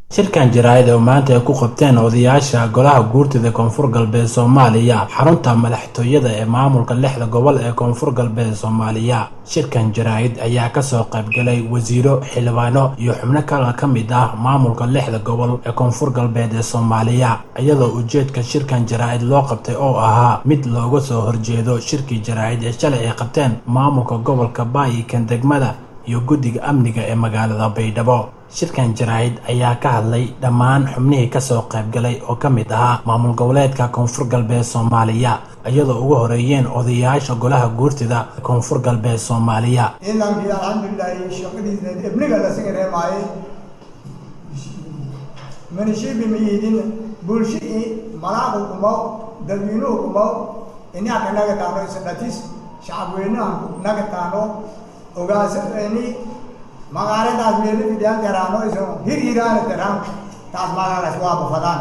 shirkan jaraa'id oo maanta ay ku qabteen odayaasha golaha guurtida koonfur galbeed soomaaliya xarunta madaxtooyada ee maamulka lixda gobol ee koonfur galbeed soomaaliya shirkan jaraa'id ayaa kasoo qaybgalay wasiiro xildhibaano iyo xubno kale ka mid ah maamulka lixda gobol ee koonfur galbeed ee soomaaliya iyadoo ujeedka shirkan jaraa'id loo qabtay oo ahaa mid looga soo horjeedo shirkii jaraa'id ee shalay ay qabteen maamulka gobolka baayikan degmada iyo guddiga amniga ee magaalada baydhabo shirkan jaraa'id ayaa ka hadlay dhammaan xubnihii kasoo qaybgalay oo ka mid ahaa maamul goboleedka koonfur galbeed soomaaliya iyadoo ugu horeeyeen odayaasha golaha guurtida koonfur galbeed soomaaliya ciidankii alxamdulilaahi shaqadiisa ibniga lasaga reemaaye manishibi miyidin bulshii malaaqu kumaw dadweynuhu kumaw inaaka naga taano isdhatis shacabweynaha naga taano ogaasani magaaladaas meelo fidiyaan teraano iso hir hiraana teraan taas magaalaas waa bafadaan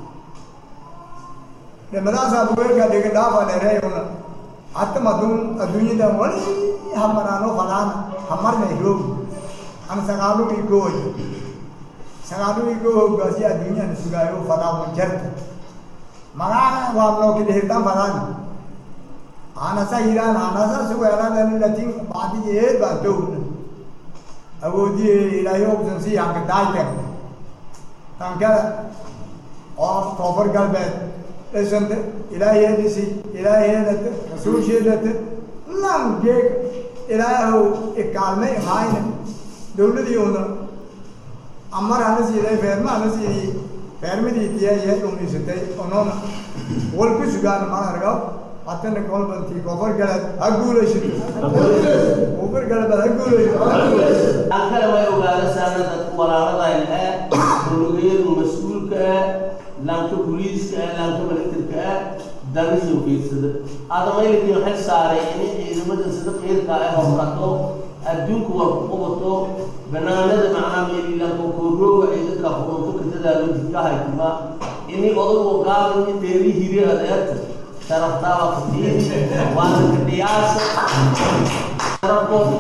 dhimadaasaa bugeerka dhiga dhaafa dhereeyuna hatta madun adduunyadan wali hamaraano fadaan hamarna roog an sagaalugii gooy sagaalugii goo hoggaasi adduunyana sugaayo fadaan jarta magaala waa nookida hirtaan fadaan anasa hiraan anasa sugeeladani latin bacdi eed baan towna awoodii ilaahay ogsan si yanka daayten tankada oo koonfur galbeed dhisanta ilaahay dhisi ilaahay helata rasuulsheedata lan geeg ilaahow ikaalme imaayna dowladii una amar hana siiday feerma hana siidii feermadii tiyaye dhumisatay onoona wal ku sugaan ma argaw hatana kolbantii koonfur galbeed ha guulaysato koonfur galbeed ha guulaysato aan kale way ogaada saana dadka walaaladayn ah dowladayadu mas-uulka ah laanka booliiska ah laanka milatarka ah dagasho fiirsada adamaylakiin xil saaray inay ciidamada sida qiirka ah horqato adduunku war ku qabato banaanada macnaa meelilanka koorooga ay dadka xukunto katadaalo jidkahaytima ini odagu qaadan dheeri hiri adeerta sharaftaaba katiini waana kadhiyaasa sharafkooda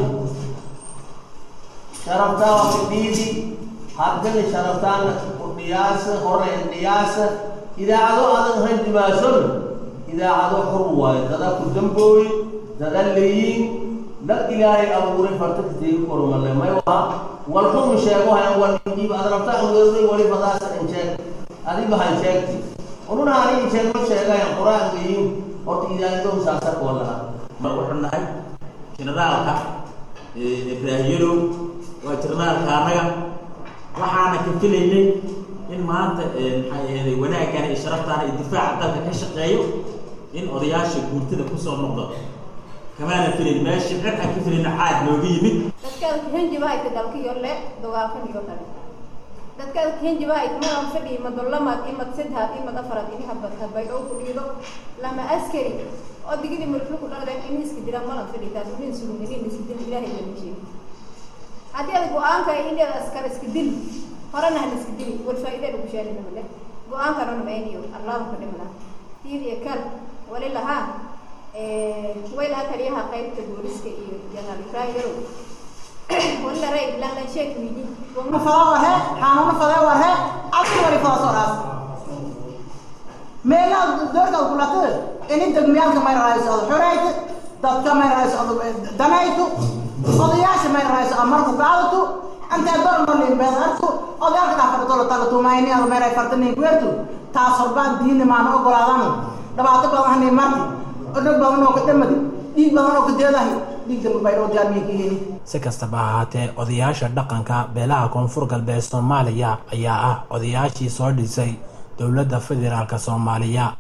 sharaftaa waa fidhiidi haddana sharaftaana udhiyaasa horeyn dhiyaasa idaacado adan hayn dimaason idaacado xur waayo dada ku dambooy dada leeyiin dad ilaahay abuuray farta kateegi kormale may waa wal xun sheego hayan wal dhiib adrafta aweeray wali badaasa in sheeg adiba han sheegti ununa ani sheego sheegayan quraan geeyin horta idaacado saasa koo laha ma wuxuu nahay generaalka ibraahiyalow waa jirnaalka annaga waxaana ka filaynay in maanta maxay aheeday wanaagana iyo sharaftaana iyo difaaca dalka ka shaqeeyo in odayaasha guurtada kusoo noqdo kamaana filayn meesha cid aan ka filayna caad nooga yimid dadkaada kahenjibahayta dalkiyo le dagaalkan iyo kale dadkaada kahenjibahayta madan fadhi imad lamad imad sadhaad imad afarad ini habad habay oo ku dhiido lama askari oo digidi marflu ku dhaqdeen ini iska diraan malan fadhi taas unin sulun ini iska dil ilaahay lama sheegi haddii ada go-aanka indheeda askar iska dil horena hal iska dili wal faa'iida lagu sheelina male go-aankana namayniyo allahu ka dhimla tiir iyo kal wali lahaa way lahaa taliyaha qaybta booliska iyo janaal ibrahim yarow wali la ray lanlan sheek wiidi fada warhe xanuuna fada warhe adka wali fada soo dhaas meelaha doorka kulata ini degmiyaalka may raayso ad xorayta dadka may raayso ad danayto odayaasha may raayso amarku qaadato antee dormarlin beedartu odayaalka dhaafadhatolo talatumayni ad may raay fartanin kuertu taas horbaan diini maana ogolaadano dhibaato badan hani marti odhog badan oo ka dhamadi dhiig badan oo ka deedahay dhiig damba baydhoo diyaarmiya ka heli si kastaba ahaatee odayaasha dhaqanka beelaha koonfur galbeed soomaaliya ayaa ah odayaashii soo dhisay dowladda federaalk soomaaliya